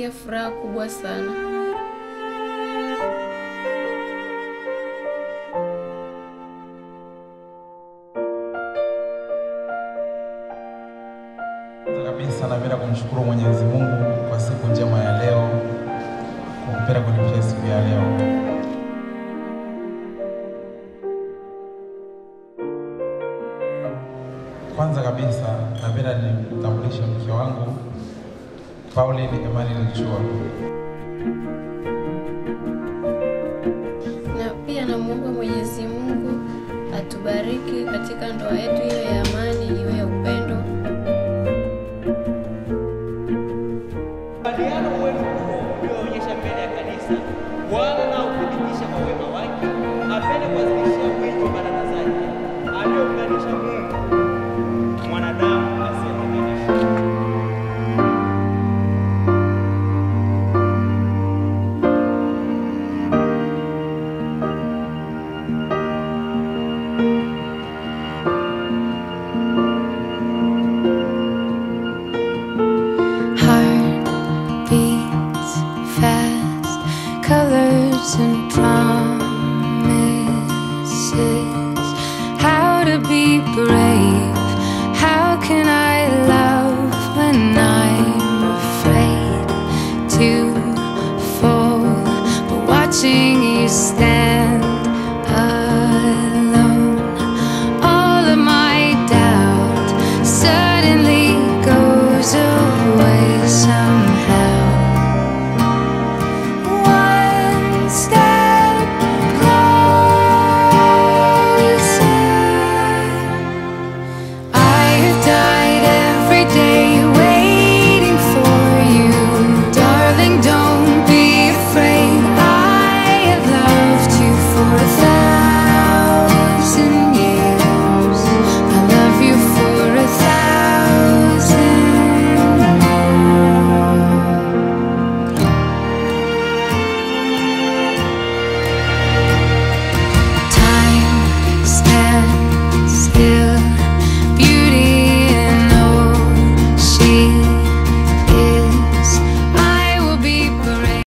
najisikia furaha kubwa sana. Kwanza kabisa napenda kumshukuru Mwenyezi Mungu kwa siku njema ya leo, kwa kupenda kunipisha siku ya leo. Kwanza kabisa napenda nimtambulishe mke wangu Pauline Emmanuel Chua. Na pia namwomba Mwenyezi Mungu atubariki katika ndoa yetu hiyo ya